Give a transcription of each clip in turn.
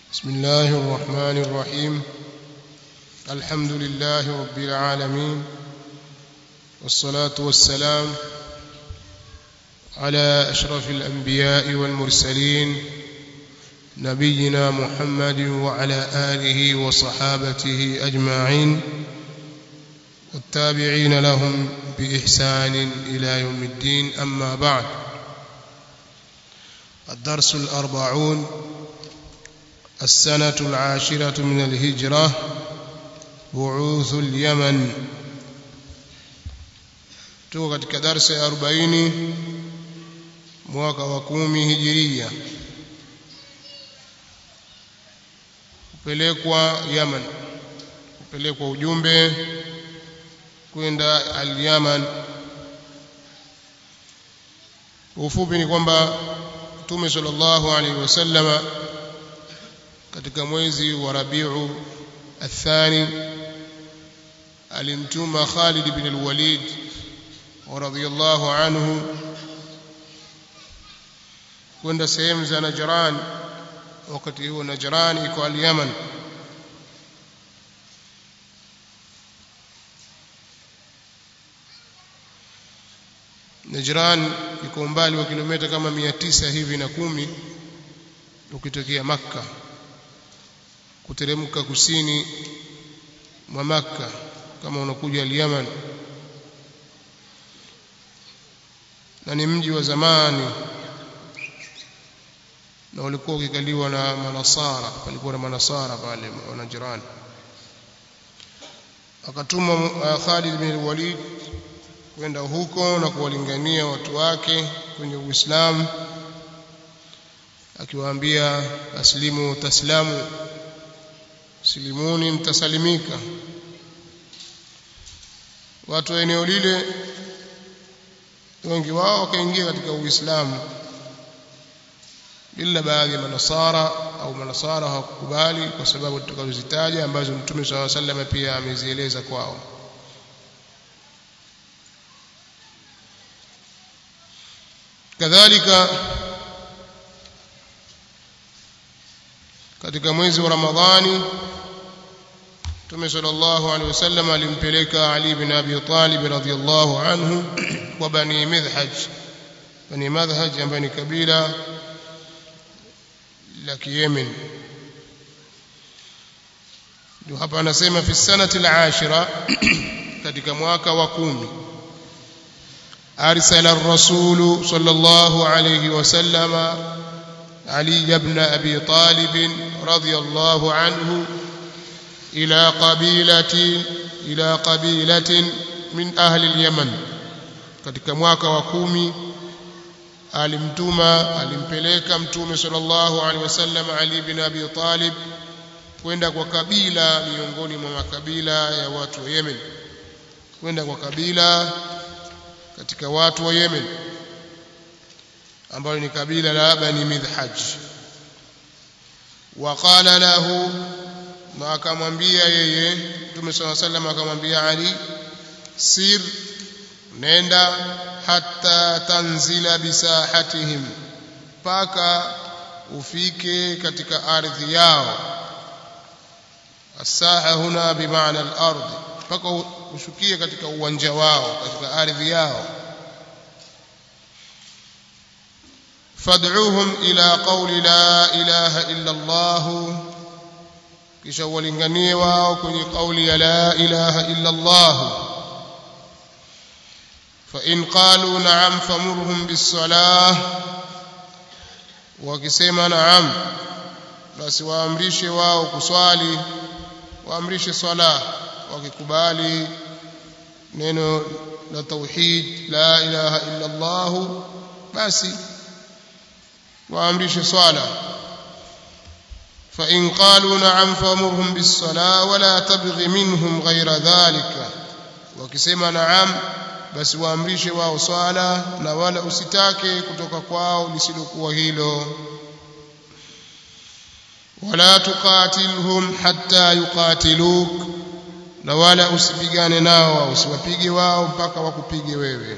بسم الله الرحمن الرحيم الحمد لله رب العالمين والصلاة والسلام على أشرف الأنبياء والمرسلين نبينا محمد وعلى آله وصحابته أجمعين والتابعين لهم بإحسان إلى يوم الدين أما بعد الدرس الأربعون السنة العاشرة من الهجرة بعوث اليمن tuko katika darsa ya 40 mwaka wa 10 hijiria kupelekwa Yaman kupelekwa ujumbe kwenda al-Yaman ufupi ni kwamba Mtume sallallahu alaihi wasallama katika mwezi wa Rabiu athani alimtuma Khalid bin al-Walid radhiyallahu anhu kwenda sehemu za Najran wakati huo Najran iko al-Yaman Najran iko umbali wa kilomita kama 900 hivi na kumi ukitokea Makka kuteremka kusini mwa Makka kama unakuja al-Yaman na ni mji wa zamani na ulikuwa ukikaliwa na manasara palikuwa na manasara pale wa Najran akatuma uh, Khalid bin Walid kwenda huko na kuwalingania watu wake kwenye Uislamu akiwaambia aslimu taslamu silimuni mtasalimika watu wa eneo lile wengi wao wakaingia katika Uislamu ila baadhi ya manasara au manasara hawakukubali kwa sababu tutakazozitaja ambazo Mtume SAW sallam pia amezieleza kwao kadhalika katika mwezi wa Ramadhani Mtume sallallahu alaihi wasallam alimpeleka Ali bin Abi Talib radhiyallahu anhu kwa Bani Midhaj Bani Madhaj ambaye ni kabila la Yemen ndio hapa anasema fi sanati al-ashira katika mwaka wa kumi أرسل الرسول صلى الله عليه وسلم علي بن أبي طالب رضي الله عنه إلى قبيلة إلى قبيلة من أهل اليمن katika mwaka wa kumi alimtuma alimpeleka mtume sallallahu alaihi wasallam Ali bin Abi Talib kwenda kwa kabila miongoni mwa makabila ya watu wa Yemen kwenda kwa kabila katika watu wa Yemen ambalo ni kabila la Bani Midhaj waqala lahu na akamwambia yeye Mtume صلى الله عليه وسلم akamwambia Ali sir nenda hatta tanzila bisahatihim paka ufike katika ardhi yao asaha huna bimaana al-ardh paka ushukie katika uwanja wao katika ardhi yao fad'uhum ila qawli la ilaha illa Allah kisha walinganie wao kwenye kauli ya la ilaha illa Allah fa in qalu na'am famurhum bis-salah wakisema na'am basi waamrishe wao kuswali waamrishe swala wakikubali neno la tauhid la ilaha illa Allah basi waamrishe swala fa in qalu na'am famurhum bis-salah wala tabghi minhum ghayra dhalika wakisema na'am basi waamrishe wao swala na wala usitake kutoka kwao lisilokuwa hilo wala tuqatilhum hatta yuqatiluk na wala usipigane nao usiwapige wao mpaka wakupige wewe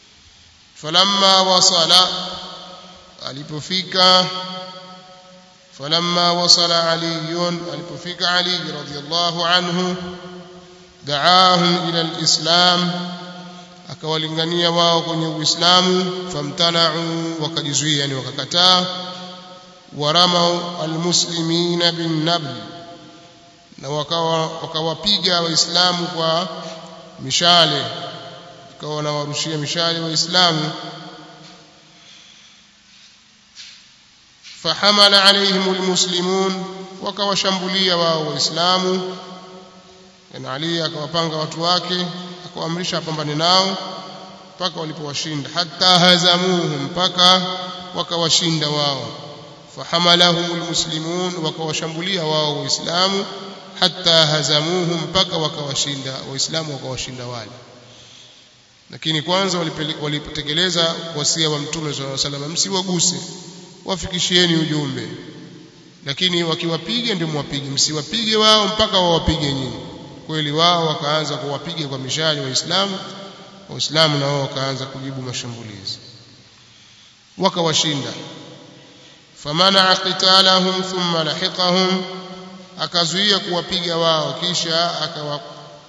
falamma wasala alipofika falamma wasala aliyun alipofika ali radhiyallahu anhu daahum ila alislam akawalingania wao kwenye uislamu famtana'u wakajizuia yani wakakataa waramau almuslimina bin nabl na wakawa wakawapiga waislamu kwa mishale ikawa wanawarushia mishale waislamu fahamala alaihim almuslimun wakawashambulia wao waislamu na Ali akawapanga watu wake akawaamrisha apambane nao mpaka walipowashinda hatta hazamuhum mpaka wakawashinda wao fahamalahum almuslimun wakawashambulia wao waislamu hatta hazamuhum mpaka wakawashinda waislamu wakawashinda wale lakini kwanza walipotekeleza wasia wa mtume sallallahu alaihi wasallam msiwaguse wafikishieni ujumbe lakini wakiwapiga ndio mwapige msiwapige wao mpaka wawapige nyinyi kweli wao wakaanza kuwapiga kwa mishale waislamu waislamu na wao wakaanza kujibu mashambulizi wakawashinda famana qitalahum thumma lahiqahum akazuia kuwapiga wao kisha akawa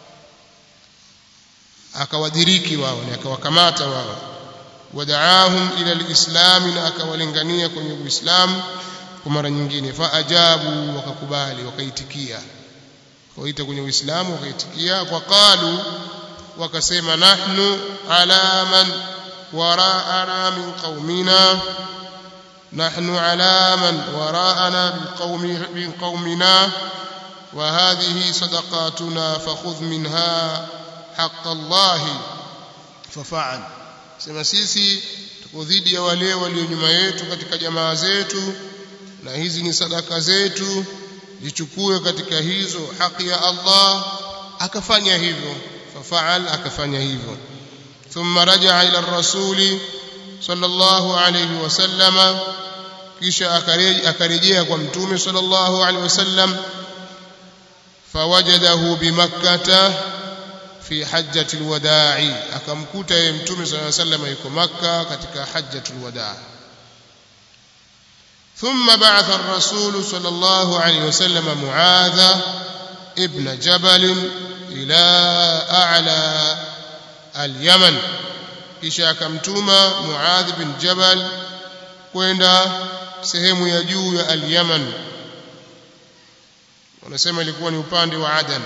akawadiriki wao na akawakamata wao wadaahum ila alislam na akawalingania kwenye uislamu kwa mara nyingine faajabu wakakubali wakaitikia waita kwenye uislamu wakaitikia kwa qalu wakasema nahnu ala man waraana min qaumina nahnu ala man waraana min qaumina وهذه صدقاتنا فخذ منها حق الله ففعل sema sisi tuko dhidi ya wale walio nyuma yetu katika jamaa zetu na hizi ni sadaka zetu zichukue katika hizo haki ya Allah akafanya hivyo fafaal akafanya hivyo thumma rajaa ila rasuli sallallahu alayhi wasallama kisha akarejea kwa mtume sallallahu alayhi wasallam fawajadahu bimakkah fi hajjati alwada'i akamkuta yeye mtume sallallahu alayhi wasallam yuko makka katika hajjati alwada' ثم بعث الرسول صلى الله عليه وسلم معاذ ابن جبل إلى أعلى اليمن kisha akamtuma Muadh bin Jabal kwenda sehemu ya juu ya al-Yaman wanasema ilikuwa ni upande wa Adan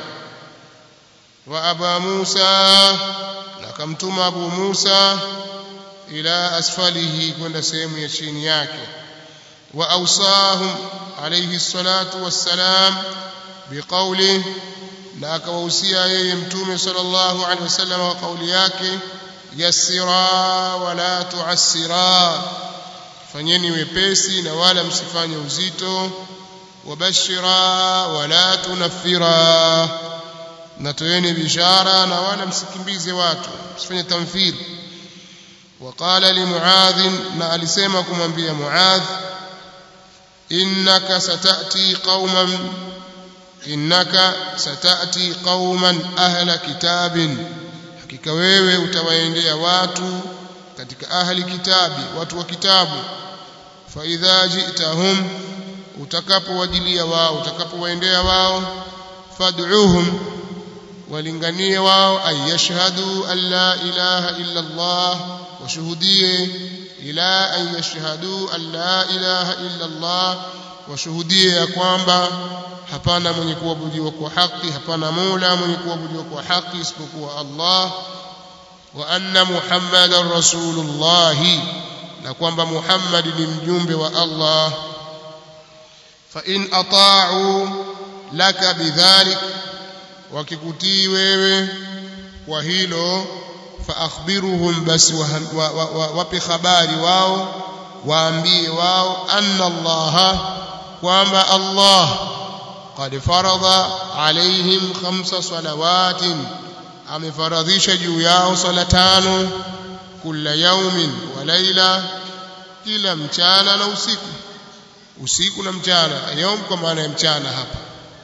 wa Aba Musa na akamtuma Abu Musa ila asfalihi kwenda sehemu ya chini yake وأوصاهم عليه الصلاة والسلام بقوله na akawahusia yeye mtume sallallahu alaihi wasallam wa kauli yake yassira wala tuassira fanyeni wepesi na wala msifanye uzito wabashira wala tunaffira na toeni bishara na wala msikimbize watu msifanye tamthil وقال لمعاذ na alisema kumwambia Muadh innaka satati qauman innaka satati qauman ahla kitabin hakika wewe utawaendea watu katika ahli kitabi watu wa kitabu fa idha ji'tahum utakapowajilia wao utakapowaendea wao fad'uhum walinganie wao ay yashhadu an la ilaha illa Allah washuhudie ila an yashhadu an la ilaha illa Allah washuhudie ya kwamba hapana mwenye kuabudiwa kwa haki hapana mola mwenye kuabudiwa kwa haki isipokuwa Allah wa anna muhammadan rasulullah na kwamba Muhammad ni mjumbe wa Allah fa in ata'u laka bidhalik wakikutii wewe kwa hilo fa akhbiruhum basi wape habari wao waambie wao anna Allah kwamba Allah qad farada alaihim khamsa salawatin amefaradhisha juu yao sala tano kila yaumin wa laila kila mchana na usiku usiku na mchana yaum kwa maana ya mchana hapa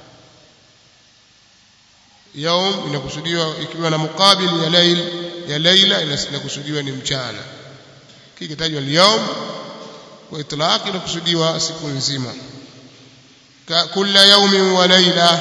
yaum inakusudiwa ikiwa na mukabili ya lail ya laila inakusudiwa ni mchana kikitajwa al-yawm kwa itlaq inakusudiwa siku nzima kila yaumin wa laila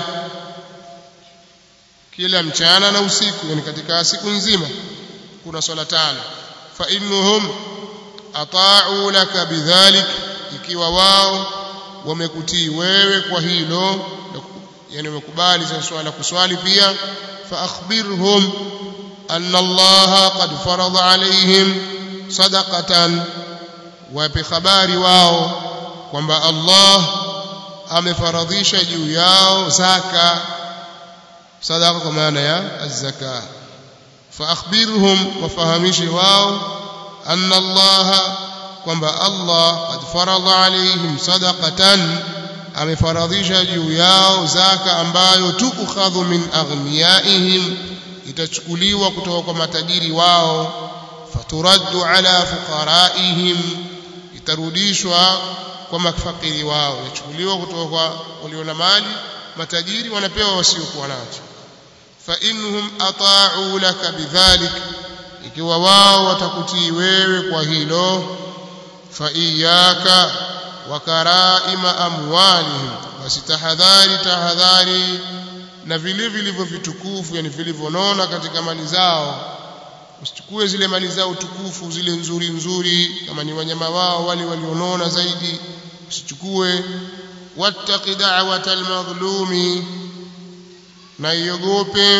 kila mchana na usiku yani katika siku nzima kuna swala tano fa innahum ata'u laka bidhalik ikiwa wao wamekutii wewe kwa hilo yani wamekubali za swala kuswali pia fa akhbirhum anna Allah qad farada alaihim sadaqatan wape habari wao kwamba Allah amefaradhisha juu yao zaka sadaqa kwa maana ya az-zaka fa akhbirhum wafahamishe wao anna Allah kwamba Allah qad farada alaihim sadaqatan amefaradhisha juu yao zaka ambayo tukhadhu min aghniyaihim itachukuliwa kutoka kwa matajiri wao faturaddu ala fuqaraihim itarudishwa kwa mafakiri wao yachukuliwa kutoka kwa walio na mali matajiri wanapewa wasiokuwa nacho fa inhum ata'u laka bidhalik ikiwa wao watakutii wewe kwa hilo fa iyaka wa karaima amwalihim basi tahadhari tahadhari na vile vilivyo vitukufu yani vilivyonona katika mali zao usichukue zile mali zao tukufu zile nzuri nzuri kama ni wanyama wao wale walionona zaidi usichukue wattaqi da'wata almadhlumi na iogope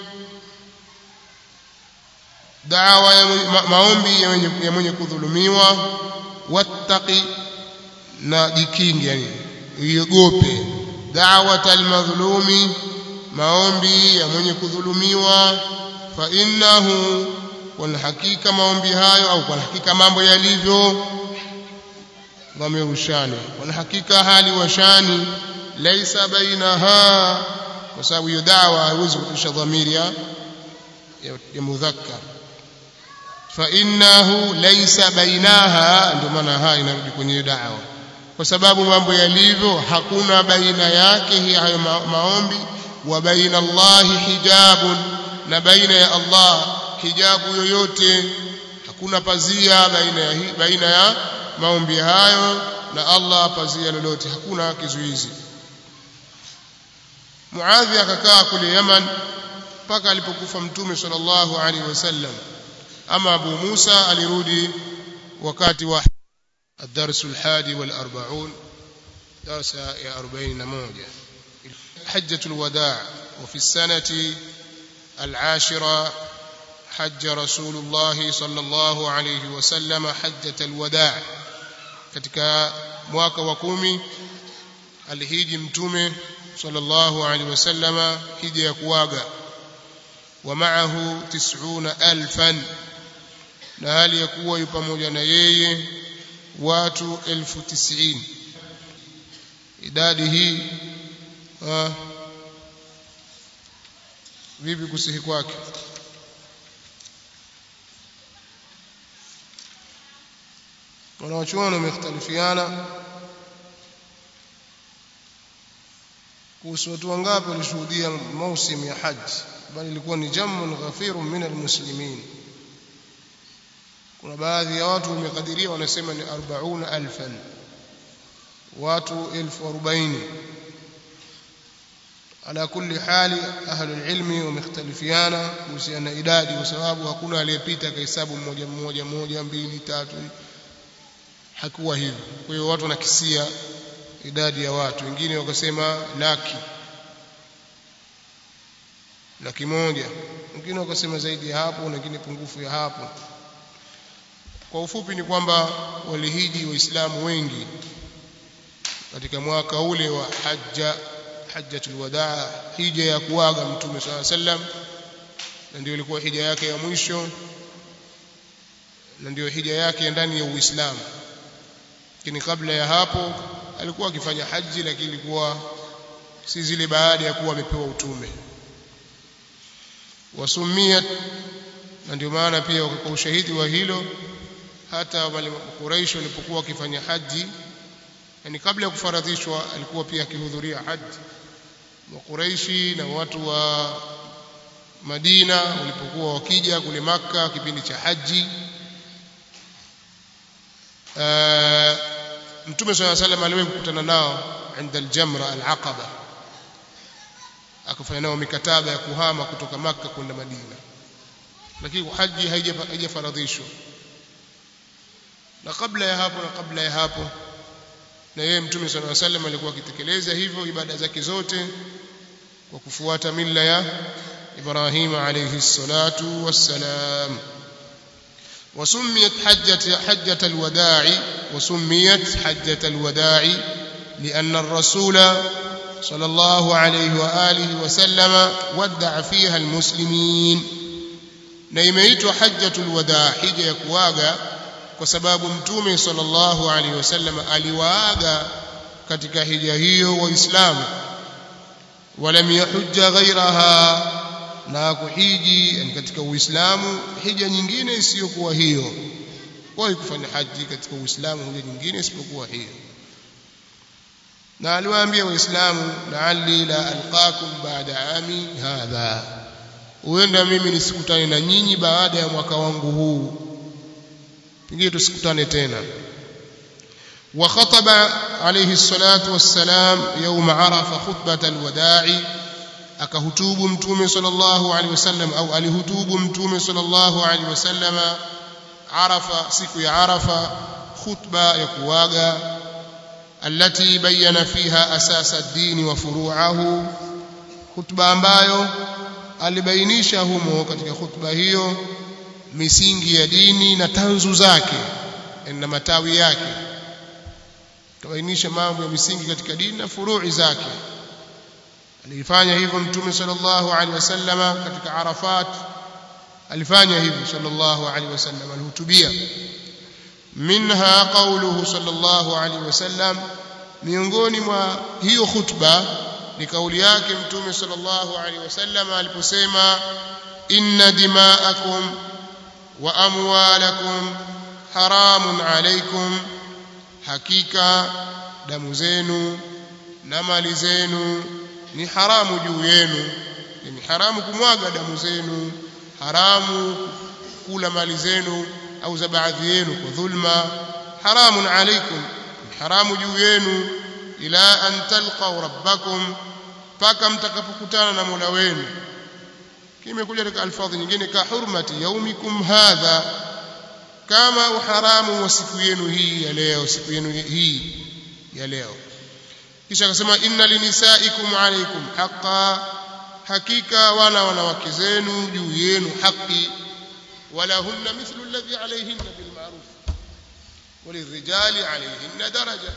dawa ya ma, maombi ya mwenye, ya mwenye kudhulumiwa wattaqi na jikingi yani iogope da'wata almadhlumi maombi ya mwenye kudhulumiwa fa innahu kwa hakika maombi hayo au kwa hakika mambo yalivyo wamerushani kwa hakika hali washani laisa bainaha kwa sababu hiyo dawa haiwezi kurudisha dhamiri ya ya mudhakkar fa innahu laisa bainaha ndio maana ha inarudi kwenye dawa kwa sababu mambo yalivyo hakuna baina yake hayo maombi wa baina Allahi hijabun na baina ya Allah hijabu yoyote hakuna pazia baina ya baina ya maombi hayo na Allah pazia lolote hakuna kizuizi Muadhi akakaa kule Yaman mpaka alipokufa Mtume sallallahu alaihi wasallam ama Abu Musa alirudi wakati wa الدرس الحادي والأربعون درس يا أربعين موجة حجة الوداع وفي السنة العاشرة حج رسول الله صلى الله عليه وسلم حجة الوداع katika mwaka wa kumi alihiji mtume sallallahu alaihi wasallama hija ya kuaga wa maahu tis'una alfan na hali ya kuwa yu pamoja na yeye watu elfu tisini idadi hii ha, vipi kusihi kwake wanawachuoni wamekhtalifiana kuhusu watu wangapi walishuhudia mausim ya haji bali ilikuwa ni jamun ghafirun min almuslimin kuna baadhi ya watu wamekadiria wanasema ni 40000 watu elfu arobaini ala kulli hali ahlu ilmi wamekhtalifiana kuhusiana na idadi kwa sababu hakuna aliyepita kahesabu mmoja mmoja moja mbili tatu hakuwa hivyo kwa hiyo watu wanakisia idadi ya watu wengine wakasema laki laki moja wengine wakasema zaidi ya hapo wengine pungufu ya hapo kwa ufupi ni kwamba walihiji waislamu wengi katika mwaka ule wa hajja hajjatul wadaa hija ya kuaga mtume swalla sallam na ndio ilikuwa hija yake ya mwisho na ndio hija yake ndani ya Uislamu lakini kabla ya hapo alikuwa akifanya haji lakini ilikuwa si zile baada ya kuwa amepewa utume wasumia na ndio maana pia kwa ushahidi wa hilo hata wale Quraysh walipokuwa wakifanya haji yani kabla ya kufaradhishwa alikuwa pia akihudhuria haji wa Quraishi na watu wa Madina walipokuwa wakija kule maka kipindi cha haji mtume swalla salam aliwahi kukutana nao inda aljamra alaqaba akafanya nao mikataba ya kuhama kutoka maka kwenda madina lakini haji haijafaradhishwa na kabla ya hapo na kabla ya hapo na yeye mtume swalla salam alikuwa akitekeleza hivyo ibada zake zote kwa kufuata mila ya Ibrahim alayhi salatu wassalam وسميت حجة حجة الوداع وسميت حجة الوداع لأن الرسول صلى الله عليه وآله وسلم ودع فيها المسلمين نيميت حجة الوداع حجة يكواغا وسباب متومي صلى الله عليه وسلم aliwaaga katika hija hiyo waislamu ولم يحج غيرها na kuhiji yani katika uislamu hija nyingine isiyokuwa hiyo kwa kufanya haji katika uislamu hija nyingine isipokuwa hiyo na aliwaambia waislamu la'alli la alqakum ba'da ami hadha huenda mimi nisikutane na nyinyi baada ya mwaka wangu huu pengine tusikutane tena وخطب عليه الصلاة والسلام يوم عرف خطبة الوداع akahutubu mtume sallallahu alaihi wasallam au alihutubu mtume sallallahu alaihi wasallam arafa siku ya arafa khutba ya kuaga allati bayyana fiha asasa ad-din wa furu'ahu khutba ambayo alibainisha humo katika khutba hiyo misingi ya dini na tanzu zake na matawi yake kabainisha mambo ya misingi katika dini na furu'i zake alifanya hivyo mtume sallallahu alaihi wasallama katika Arafat alifanya hivyo sallallahu alaihi wasallam alihutubia minha qawluhu sallallahu alaihi wasallam miongoni mwa hiyo khutba ni kauli yake mtume sallallahu alaihi wasallam aliposema inna dima'akum wa amwalakum haramun alaikum hakika damu zenu na mali zenu ni haramu juu yenu ni haramu kumwaga damu zenu haramu kula mali zenu au za baadhi yenu kwa dhulma haramun alaikum haramu juu yenu ila an talqaw rabbakum paka mtakapokutana na Mola wenu kimekuja katika alfadhi nyingine ka hurmati yaumikum hadha kama uharamu wa siku yenu hii ya leo siku yenu hii ya leo kisha akasema inna linisaikum alaykum haqa hakika wana wanawake zenu juu yenu haki walahunna mithlu alladhi alayhinna bil ma'ruf walirrijali alayhinna daraja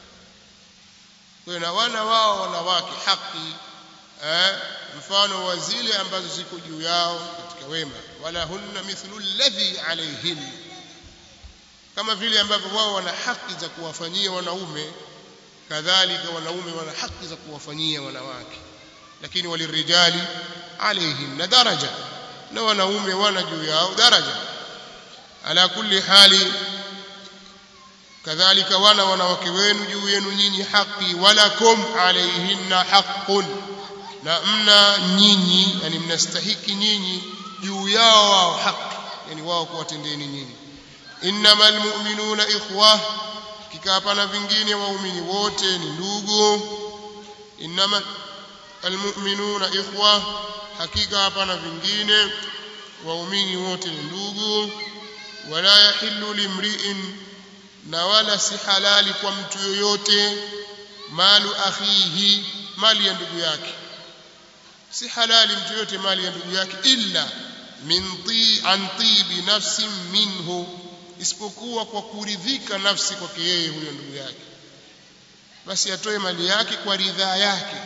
kwa wana wao wanawake haki eh, mfano wa zile ambazo ziko juu yao katika wema walahunna mithlu alladhi alayhinna kama vile ambavyo wao wana haki za kuwafanyia wanaume kadhalika wanaume wana haki za kuwafanyia wanawake lakini walirijali alaihim na daraja na wanaume wana juu yao daraja ala kulli hali kadhalika wana wanawake wenu juu yenu nyinyi haki walakum alaihinna haqqun na mna nyinyi yani mnastahiki nyinyi juu yao wao haki yani wao kuwatendeni nyinyi innamal mu'minuna ikhwah hakika hapana vingine waumini wote ni ndugu innama almu'minuna ikhwa hakika hapana vingine waumini wote ni ndugu wala yahillu limri'in na wala si halali kwa mtu yoyote malu akhihi mali ya ndugu yake si halali mtu yoyote mali ya ndugu yake illa min ti an tibi nafsin minhu isipokuwa kwa kuridhika nafsi kwake yeye huyo ndugu yake basi atoe mali yake kwa ridhaa yake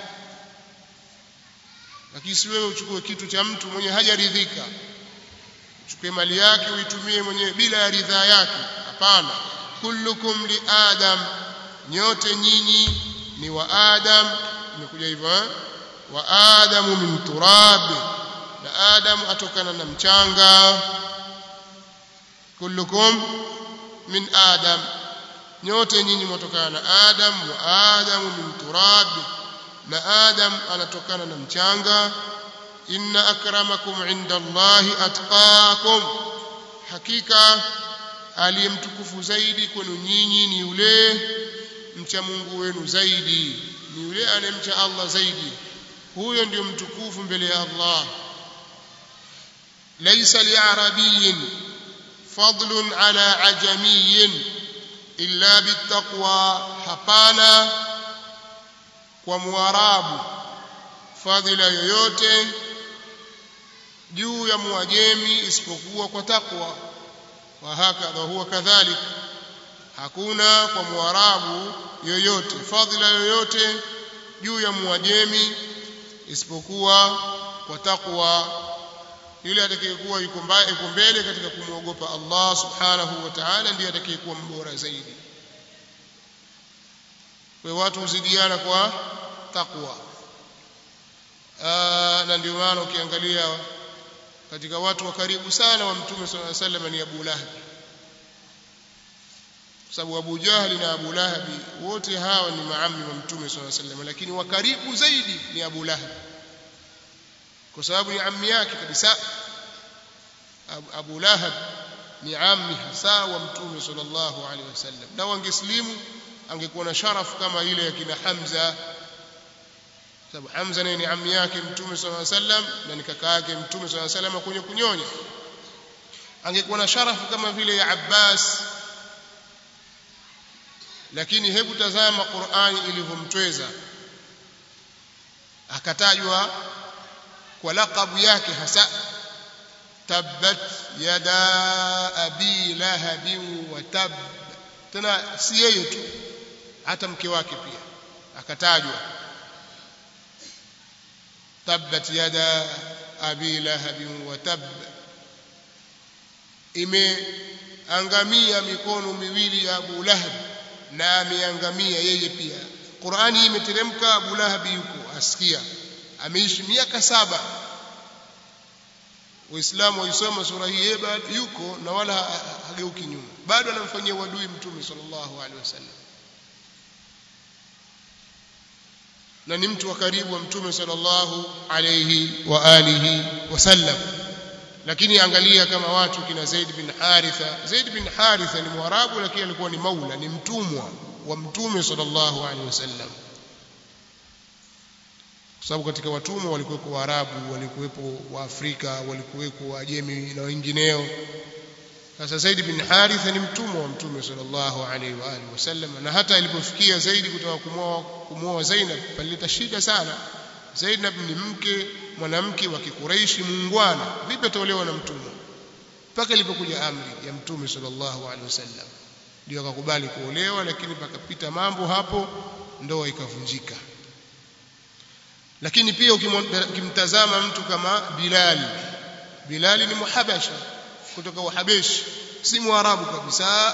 lakini si wewe uchukue kitu cha mtu mwenye hajaridhika uchukue mali yake uitumie mwenyewe bila ya ridhaa yake hapana kullukum li adam nyote nyinyi ni wa adam imekuja hivyo eh? wa adamu min turab na adamu atokana na mchanga kullukum min adam nyote nyinyi mwatokana na adam wa adamu min turab na adam anatokana na mchanga inna akramakum inda allahi atqakum hakika aliyemtukufu zaidi kwenu nyinyi ni yule mcha Mungu wenu zaidi ni yule anemcha Allah zaidi huyo ndio mtukufu mbele ya Allah laysa li'arabiyyin fadlun ala ajamiyyin illa bittaqwa hapana kwa muarabu fadhila yoyote juu ya muajemi isipokuwa kwa takwa wa hakadha huwa kadhalik hakuna kwa muarabu yoyote fadhila yoyote juu ya muajemi isipokuwa kwa takwa yule atakayekuwa yuko mbele katika kumwogopa Allah subhanahu wa ta'ala ndiye atakayekuwa mbora zaidi kwa watu huzidiana kwa takwa na ndio maana ukiangalia katika watu wa karibu sana wa mtume sallallahu alaihi wasallam ni Abu Lahab sababu Abu Jahli na Abu Lahab wote hawa ni maami wa mtume sallallahu alaihi wasallam lakini wa karibu zaidi ni Abu Lahab kwa sababu ni ammi yake kabisa Abu Lahab ni ammi hasa wa mtume sallallahu alaihi wasallam na wangeslimu angekuwa na sharafu kama ile ya kina Hamza sababu Hamza naye ni ammi yake mtume sallallahu alaihi wasallam na ni kaka yake mtume sallallahu alaihi wasallam kwenye kunyonya angekuwa na sharafu kama vile ya Abbas lakini hebu tazama Qur'ani ilivyomtweza akatajwa kwa laqabu yake hasa tabbat yada abi lahabin wa tab tena si yeye tu hata mke wake pia akatajwa tabbat yada abi lahabin wa tab imeangamia mikono miwili ya Abu Lahab na ameangamia yeye pia Qur'ani imeteremka Abu Lahab yuko asikia ameishi miaka saba Waislamu waisoma sura hii bado yuko na wala hageuki nyuma bado anamfanyia wadui mtume sallallahu alaihi wasallam na ni mtu wa karibu wa mtume sallallahu alayhi wa alihi wasallam lakini angalia kama watu kina Zaid bin Haritha Zaid bin Haritha ni mwarabu lakini alikuwa ni maula ni mtumwa wa mtume sallallahu alaihi wasallam kwa sababu katika watumwa walikuwepo Waarabu walikuwepo Waafrika walikuwepo Wajemi na wengineo sasa Zaid bin Haritha ni mtumwa wa mtume sallallahu alaihi wa alihi wasallam na hata alipofikia Zaid kutoka kumwoa kumwoa Zainab palileta shida sana Zainab ni mke mwanamke wa Kikureishi muungwana vipi ataolewa na mtumwa mpaka ilipokuja amri ya mtume sallallahu alaihi wasallam ndio akakubali kuolewa lakini pakapita mambo hapo ndoa ikavunjika lakini pia ukimtazama mtu kama Bilal Bilal ni muhabasha kutoka Uhabeshi si mwarabu kabisa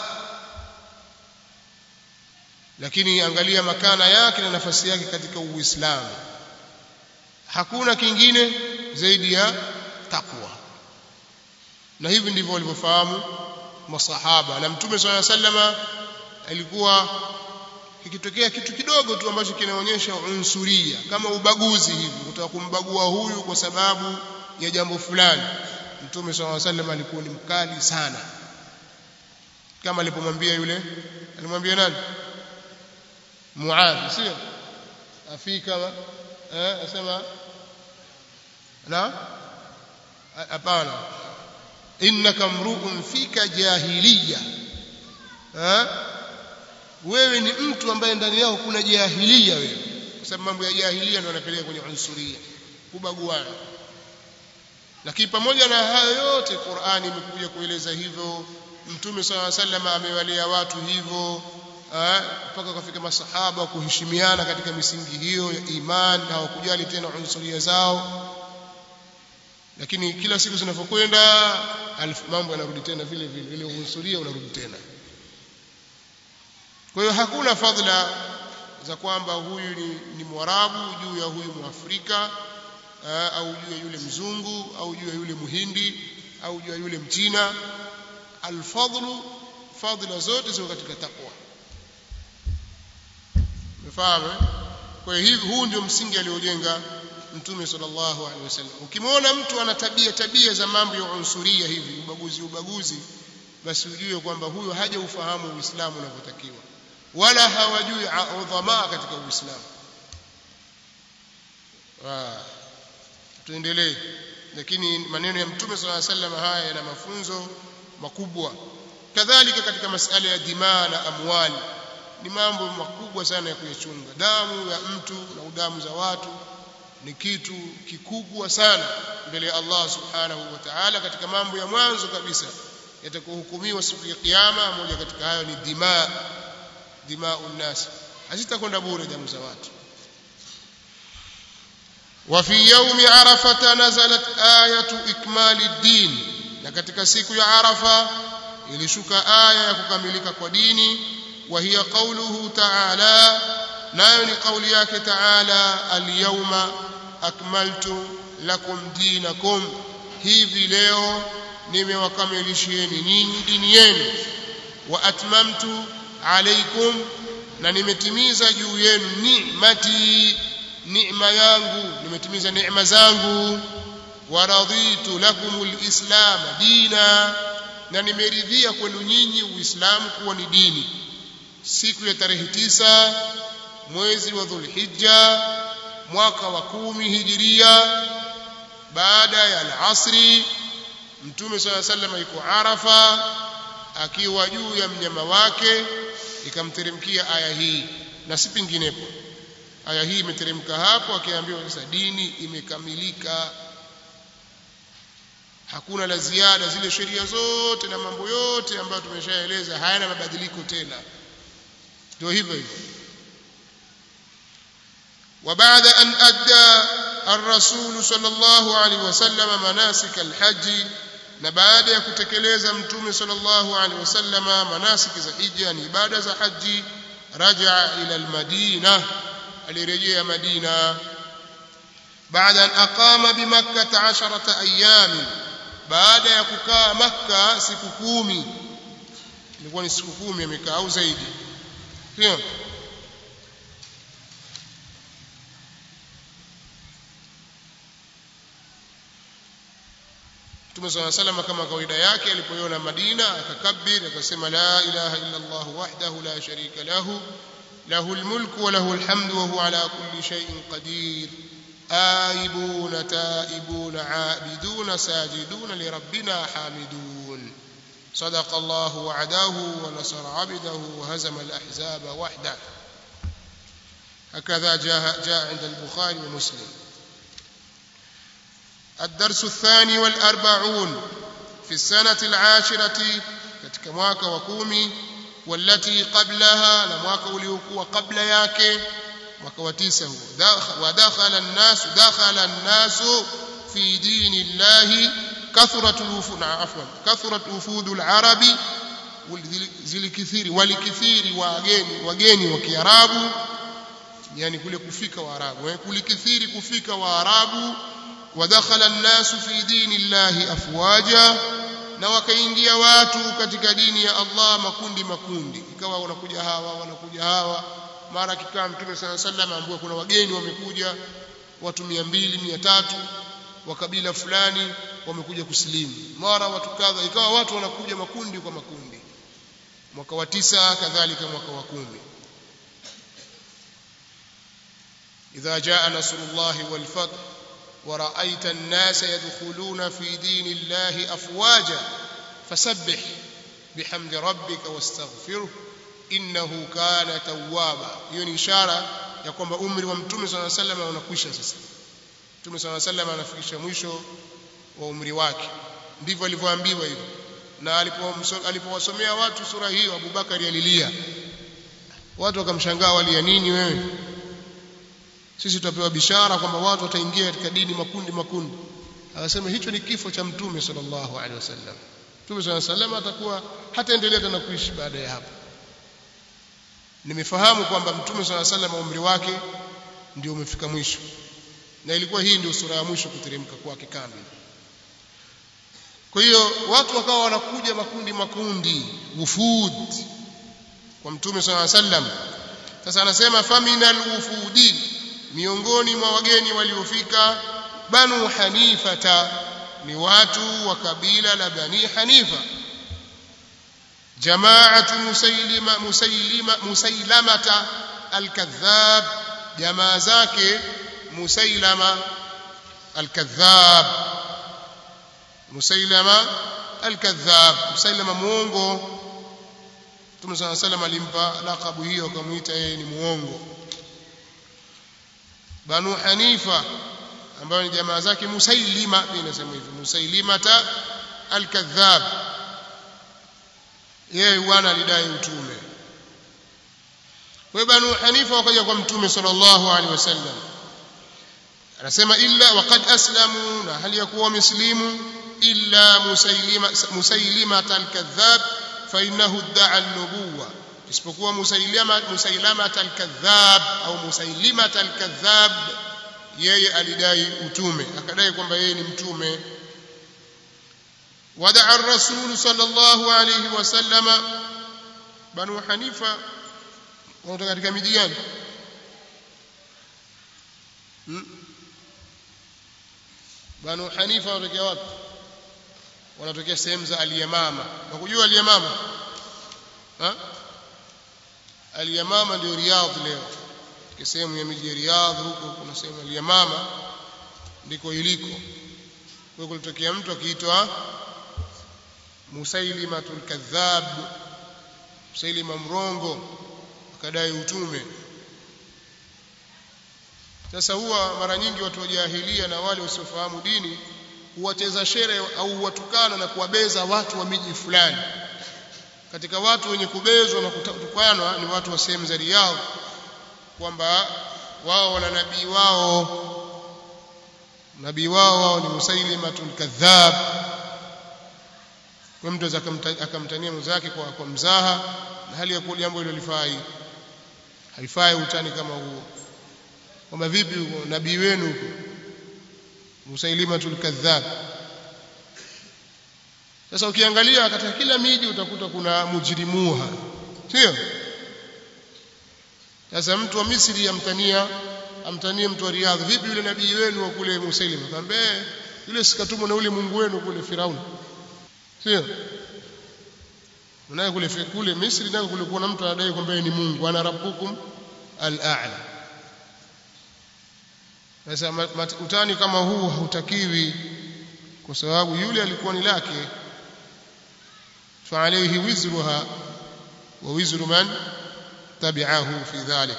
lakini angalia makana yake na nafasi yake katika Uislamu hakuna kingine zaidi ya takwa na hivi ndivyo walivyofahamu masahaba na mtume swalla sallama alikuwa ikitokea kitu kidogo tu ambacho kinaonyesha unsuria kama ubaguzi hivi kutaka kumbagua huyu kwa sababu ya jambo fulani mtume swalla sallam alikuwa ni mkali sana kama alipomwambia yule alimwambia nani Muadh sio afika eh asema na hapana innaka mru'un fika jahiliya eh wewe ni mtu ambaye ndani yako kuna jahiliya wewe kwa sababu mambo ya jahiliya ndio yanapeleka kwenye unsuria kubaguana lakini pamoja na hayo yote Qur'ani imekuja kueleza hivyo Mtume swalla sallam amewalea watu hivyo mpaka kufika masahaba kuheshimiana katika misingi hiyo ya iman na hawakujali tena unsuria zao lakini kila siku zinavyokwenda mambo yanarudi tena vile vile ile unsuria unarudi tena kwa hiyo hakuna fadhila za kwamba huyu ni, ni mwarabu juu ya huyu mwafrika au juu ya yule mzungu au juu ya yule muhindi au juu ya yule mchina alfadlu fadhila zote ziko katika takwa umefahamu kwa hiyo huu ndio msingi aliojenga mtume sallallahu alaihi wasallam ukimwona mtu ana tabia tabia za mambo ya unsuria hivi ubaguzi ubaguzi basi ujue kwamba huyo haja ufahamu uislamu unavyotakiwa wala hawajui udhamaa katika uislamu tuendelee lakini maneno ya mtume sala sallam haya yana mafunzo makubwa kadhalika katika masala ya dimaa na amwali ni mambo makubwa sana ya kuyachunga damu ya mtu na damu za watu ni kitu kikubwa sana mbele ya Allah subhanahu wa ta'ala katika mambo ya mwanzo kabisa yatakohukumiwa siku ya kiyama moja katika hayo ni dimaa dimaa unnas hazitakwenda bure damu za watu وفي يوم عرفة نزلت آية إكمال الدين na katika siku ya Arafa ilishuka aya ya kukamilika kwa dini wa hiya qawluhu ta'ala nayo ni kauli yake ta'ala al-yawma akmaltu lakum dinakum hivi leo nimewakamilishieni nyinyi dini yenu wa atmamtu alaykum na nimetimiza juu yenu ni'mati neema yangu nimetimiza neema zangu waraditu lakumul islam dina na nimeridhia kwenu nyinyi uislamu kuwa ni dini siku ya tarehe tisa mwezi wa dhulhijja mwaka wa kumi hijiria baada ya alasri mtume sala sallam yuko arafa akiwa juu ya mnyama wake ikamteremkia aya hii na si penginepo aya hii imeteremka hapo akiambiwa sasa dini imekamilika hakuna la ziada zile sheria zote na mambo yote ambayo tumeshaeleza hayana mabadiliko tena ndio hivyo hivyo وبعد أن أدى الرسول صلى الله عليه وسلم مناسك الحج na baada ya kutekeleza mtume sallallahu alaihi wasallama manasiki za hija ni ibada za haji rajaa ila almadina alirejea madina baada an aqama bimakkah 10 ayyam baada ya kukaa makka siku kumi ilikuwa ni siku kumi amekaa au zaidi sio Mtume صلى الله عليه وسلم kama kawaida yake alipoiona Madina akakabir akasema la ilaha illa Allah wahdahu la sharika lahu له الملك وله الحمد وهو على كل شيء قدير آيبون تائبون عابدون ساجدون لربنا حامدون صدق الله وعده ونصر عبده وهزم الأحزاب وحده هكذا جاء, جاء عند البخاري ومسلم الدرس الثاني والأربعون في السنة العاشرة katika mwaka wa kumi والتي قبلها na mwaka uliokuwa kabla yake mwaka wa tisa huo wadakhala an-nas dakhala an-nas fi dinillahi kathrat al-wufud afwan kathrat wufud al-arabi zilikithiri walikithiri wageni wageni wa Kiarabu yani kule kufika waarabu eh kulikithiri kufika waarabu wadakhala an-nas fi dinillahi afwaja na wakaingia watu katika dini ya Allah makundi makundi ikawa wanakuja hawa wanakuja hawa mara kikaa mtume sana sallam ambaye kuna wageni wamekuja watu 200 300 wa kabila fulani wamekuja kusilimu mara watu kadha ikawa watu wanakuja makundi kwa makundi mwaka wa tisa kadhalika mwaka wa kumi idha jaa nasrullahi wal fath ورأيت الناس يدخلون في دين الله أفواجا فسبح بحمد ربك واستغفره إنه كان توابا hiyo ni ishara ya kwamba umri wa mtume صلى الله عليه وسلم unakwisha sasa mtume صلى الله عليه وسلم anafikisha mwisho wa umri wake ndivyo alivyoambiwa hivyo na alipowasomea watu sura hiyo Abubakari alilia watu wakamshangaa walia nini wewe sisi tutapewa bishara kwamba watu wataingia katika dini makundi makundi akasema hicho ni kifo cha mtume sallallahu alaihi wasallam mtume sallallahu alaihi wasallam atakuwa hataendelea tena kuishi baada ya hapo nimefahamu kwamba mtume sallallahu alaihi wasallam umri wake ndio umefika mwisho na ilikuwa hii ndio sura ya mwisho kuteremka kwake kamili kwa hiyo watu wakawa wanakuja makundi makundi wufud kwa mtume sallallahu alaihi wasallam sasa anasema faminal wufudin miongoni mwa wageni waliofika banu hanifata ni watu wa kabila la bani hanifa jamaatu musailima musailima musailamata alkadhab jamaa zake musailama alkadhab musailama alkadhab musailama muongo Mtume صلى الله عليه وسلم alimpa lakabu hiyo akamuita yeye ni muongo Banu Hanifa ambayo ni jamaa zake Musailima pia inasema hivyo Musailimata al-Kadhab yeye bwana alidai utume kwa Banu Hanifa wakaja kwa Mtume sallallahu alaihi wasallam anasema illa waqad aslamu na hali ya kuwa muslimu illa Musailima Musailimata al-Kadhab fa innahu idda'a an-nubuwah isipokuwa musailama musailama al-kadhab au musailima al-kadhab yeye alidai utume akadai kwamba yeye ni mtume wadaa ar-rasul sallallahu alayhi wasallama banu hanifa wanatoka katika miji gani hmm? banu hanifa wanatokea wapi wanatokea sehemu za al-yamama nakujua al-yamama ha Al-Yamama ndio Riyadh leo. Katika sehemu ya miji ya Riyadh huko kuna sehemu Al-Yamama ndiko iliko. Kwa kulitokea mtu akiitwa Musailimatul Kadhab, Musailima mrongo akadai utume. Sasa huwa mara nyingi watu wa jahilia na wale wasiofahamu dini huwacheza shere au huwatukana na kuwabeza watu wa miji fulani katika watu wenye kubezwa na kutukanwa ni watu wa sehemu za Riyadh kwamba wao wana nabii wao nabii wao wao ni Musailimatul Kadhab kwa mtu akamtania mwenzake kwa, kwa mzaha na hali ya kuwa jambo hilo lifai haifai utani kama huo kwamba vipi huko nabii wenu huko Musailimatul Kadhab sasa ukiangalia katika kila miji utakuta kuna mujrimuha sio sasa mtu wa Misri amtania amtanie mtu wa Riyadh vipi yule nabii wenu wa kule Musailim akamwambia yule sikatumwa na yule Mungu wenu kule Firauni sio unaye kule kule Misri nako kulikuwa na mtu anadai kwamba ni Mungu ana rabbukum al-a'la sasa utani kama huu hautakiwi kwa sababu yule alikuwa ni lake فعليه وزرها ووزر من تبعه في ذلك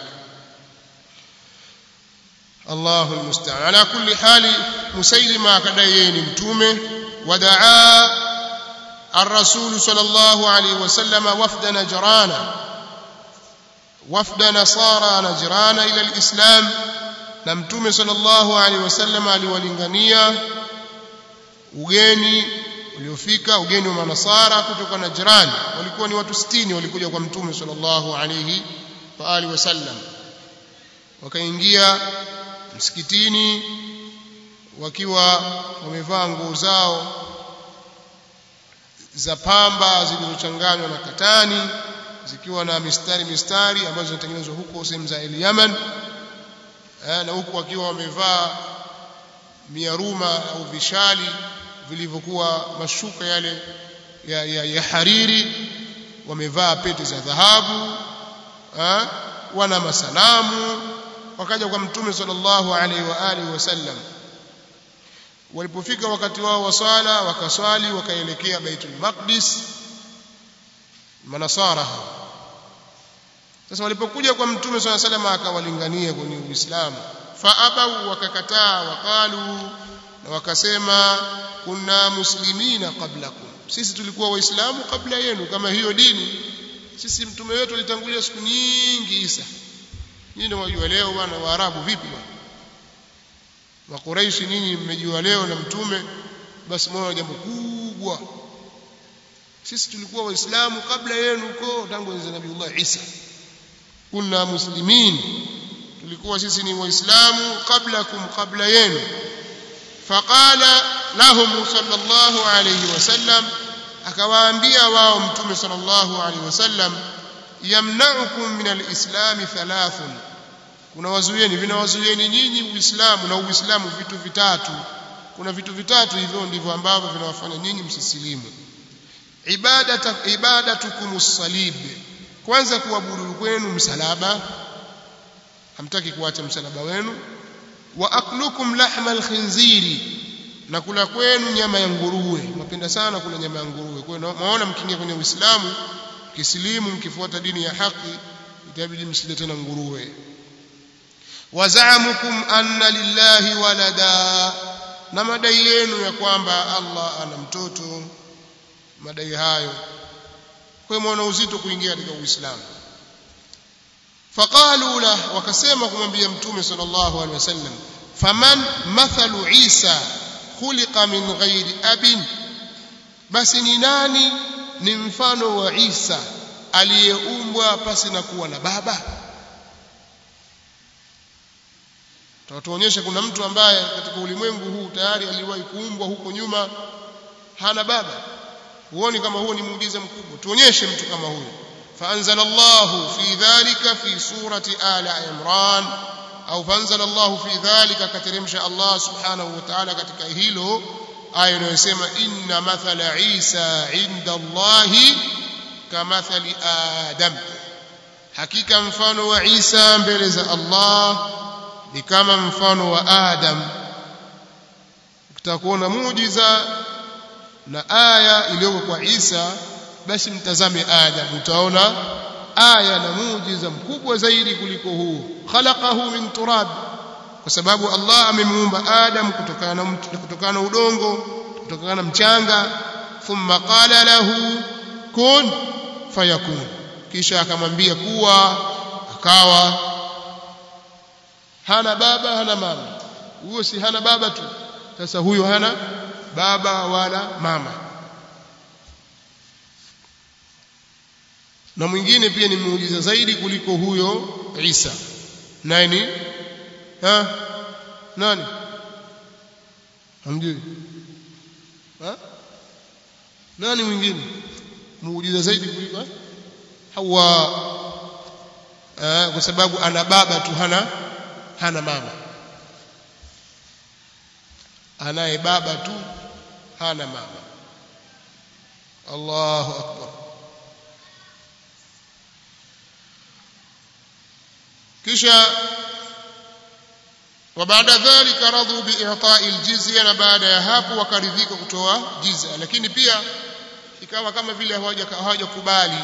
الله المستعان على كل حال مسيلمة كديين متومه ودعا الرسول صلى الله عليه وسلم وفد نجران وفد نصارى نجران إلى الإسلام نمتومه صلى الله عليه وسلم aliwalingania ugeni uliofika ugeni wa manasara kutoka Najran walikuwa ni watu 60 walikuja kwa mtume sallallahu alayhi wa alihi wasallam wakaingia msikitini wakiwa wamevaa nguo zao za pamba zilizochanganywa na katani zikiwa na mistari mistari ambazo zinatengenezwa huko sehemu za Yemen na huku wakiwa wamevaa miaruma au vishali vilivyokuwa mashuka yale ya, ya, ya hariri wamevaa pete za dhahabu ha? wana masanamu wakaja kwa mtume sallallahu alaihi wa alihi wasallam walipofika wakati wao wa swala wakaswali wakaelekea baitul maqdis manasara sasa walipokuja kwa mtume sallallahu alaihi wasallam akawalingania kwenye uislamu fa abau wakakataa waqalu na wakasema kunna muslimina qablakum sisi tulikuwa waislamu kabla yenu kama hiyo dini sisi mtume wetu alitangulia siku nyingi Isa nyinyi ndio wajua leo bwana waarabu vipi bwana makuraishi nyinyi mmejua leo na mtume basi mwana jambo kubwa sisi tulikuwa waislamu kabla yenu huko tangu enzi nabiiullah Isa kunna muslimin tulikuwa sisi ni waislamu qablakum kabla yenu faqala lahum sallallahu alayhi wasallam akawaambia wao mtume sallallahu alayhi wasallam yamna'ukum min alislam thalathun kuna wazuieni vinawazuieni nyinyi uislamu na uislamu vitu vitatu kuna vitu vitatu hivyo ndivyo ambavyo vinawafanya nyinyi msisilimu ibadata ibadatukum salib kwanza kuabudu kwenu msalaba hamtaki kuacha msalaba wenu wa aklukum lahma alkhinziri na kula kwenu nyama ya nguruwe mnapenda sana kula nyama ya nguruwe kwa hiyo maona mkiingia kwenye Uislamu kisilimu mkifuata dini ya haki itabidi msile tena nguruwe wazamukum anna lillahi walada na madai yenu ya kwamba Allah ana mtoto madai hayo kwa hiyo uzito kuingia katika Uislamu faqalu la wakasema kumwambia mtume sallallahu alaihi wasallam faman mathalu Isa khuliqa min ghairi abin basi ni nani ni mfano wa Isa aliyeumbwa pasi na kuwa na baba tutatuonyesha kuna mtu ambaye katika ulimwengu huu tayari aliwahi kuumbwa huko nyuma hana baba huoni kama huo ni muujiza mkubwa tuonyeshe mtu kama huyo فأنزل الله في ذلك في سورة آل عمران أو فأنزل الله في ذلك كترمش الله سبحانه وتعالى katika hilo aya inayosema inna mathala Isa inda Allahi kamathali Adam hakika mfano wa Isa mbele za Allah ni kama mfano wa Adam ukitaka kuona muujiza na aya iliyoko kwa Isa basi mtazame Adam utaona aya na muujiza mkubwa zaidi kuliko huu khalaqahu min turab kwa sababu Allah amemuumba Adam kutokana na kutokana na udongo kutokana na mchanga thumma qala lahu kun fayakun kisha akamwambia kuwa akawa hana baba hana mama huyo si hana baba tu sasa huyo hana baba wala mama na mwingine pia ni muujiza zaidi kuliko huyo Isa nani ha nani hamjui ha nani mwingine muujiza zaidi kuliko Hawa eh, kwa sababu ana baba tu hana hana mama anaye baba tu hana mama Allahu akbar kisha وبعد ذلك رضوا بإعطاء الجزية na baada ya hapo wakaridhika kutoa jizya lakini pia ikawa kama vile hawajakubali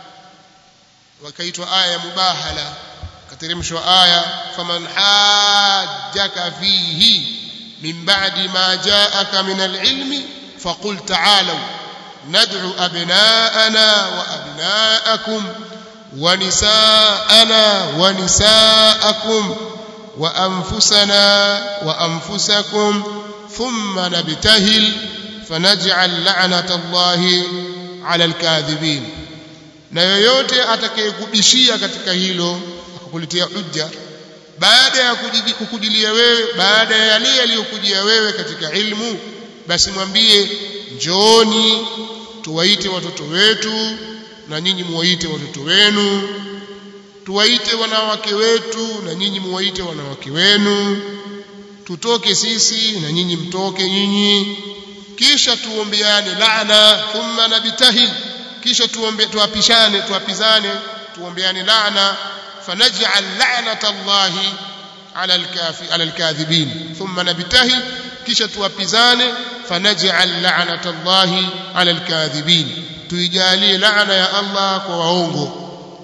wakaitwa aya ya mubahala kateremshwa aya faman hajjaka fihi min ba'di ma ja'aka min al-ilmi faqul ta'alu nad'u abna'ana wa abna'akum wa nisa'ana wa nisa'akum wa anfusana wa anfusakum thumma nabtahil fanaj'al la'nata Allahi 'ala al-kadhibin na yoyote atakayekubishia katika hilo akakuletea hujja baada ya kukujilia wewe baada ya yale yaliyokujia wewe katika ilmu basi mwambie njooni tuwaite watoto wetu na nyinyi muwaite watoto wenu tuwaite wanawake wetu na nyinyi muwaite wanawake wenu tutoke sisi na nyinyi mtoke nyinyi kisha tuombeane laana thumma nabtahil kisha tuombe tuapishane tuapizane tuombeane laana fanaj'al la'nata Allahi 'ala al-kafi 'ala al-kadhibin thumma nabtahil kisha tuapizane fanaj'al la'nata Allahi 'ala al-kadhibin tuijalie laana ya Allah kwa waongo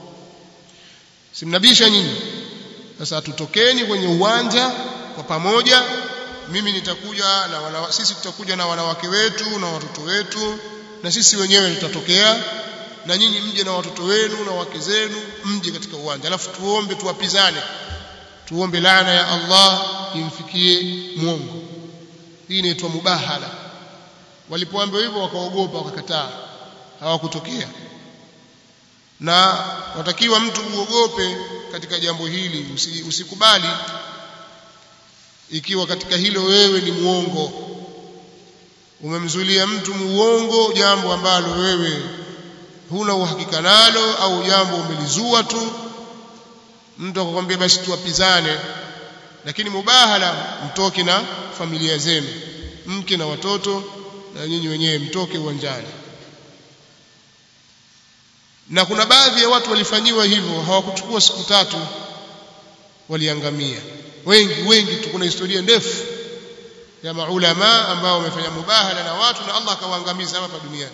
simnabisha nyinyi sasa tutokeni kwenye uwanja kwa pamoja mimi nitakuja na wana, sisi tutakuja na wanawake wetu na watoto wetu na sisi wenyewe tutatokea na nyinyi mje na watoto wenu na wake zenu mje katika uwanja alafu tuombe tuwapizane tuombe laana ya Allah imfikie mwongo hii inaitwa mubahala walipoambiwa hivyo wakaogopa wakakataa hawakutokea na watakiwa mtu uogope katika jambo hili usikubali ikiwa katika hilo wewe ni muongo umemzulia mtu muongo jambo ambalo wewe huna uhakika nalo au jambo umelizua tu mtu akakwambia basi tuwapizane lakini mubahala mtoke na familia zenu mke na watoto na nyinyi wenyewe mtoke uwanjani na kuna baadhi ya watu walifanyiwa hivyo hawakuchukua siku tatu waliangamia wengi wengi tu kuna historia ndefu ya maulama ambao wamefanya mubahala na watu na Allah akawaangamiza hapa duniani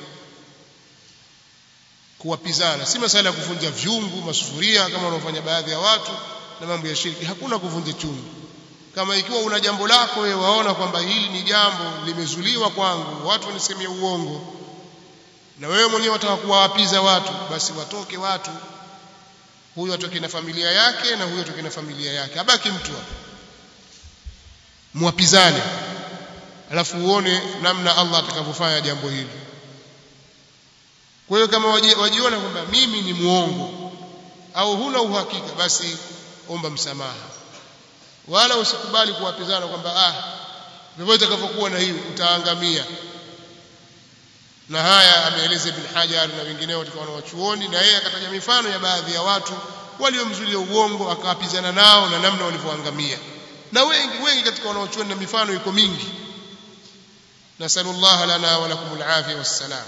kuwapizana si masala ya kuvunja vyungu masufuria kama wanaofanya baadhi ya watu na mambo ya shirki hakuna kuvunja chungu kama ikiwa una jambo lako wewe waona kwamba hili ni jambo limezuliwa kwangu watu wanisemea uongo na wewe mwenyewe wataka kuwawapiza watu basi watoke watu huyu atoke na familia yake na huyu atoke na familia yake abaki mtu hapo muwapizane alafu uone namna Allah atakavyofanya jambo hili kwa hiyo kama wajiona kwamba mimi ni muongo au huna uhakika basi omba msamaha wala usikubali kuwapizana kwamba ah vyovyote itakavyokuwa na hiyo utaangamia na haya ameeleza Ibn Hajar na wengineo katika wanawachuoni na yeye akataja mifano ya baadhi ya watu waliomzulia uongo akawapizana nao na namna walivyoangamia na wengi wengi katika wanawachuoni na mifano iko mingi nasallallahu lana wa lakumul afia wassalam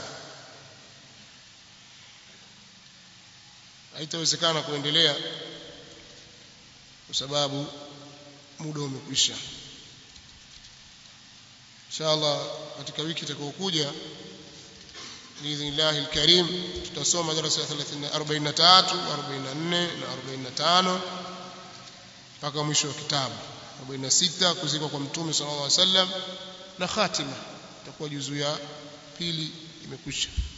haitawezekana kuendelea kwa sababu muda umekwisha inshallah katika wiki itakayokuja biidhnillahi alkarim tutasoma darasa ya 43 44 na 45 mpaka mwisho wa kitabu 46 kuzikwa kwa mtume sallallahu alaihi wasallam na khatima itakuwa juzu ya pili imekwisha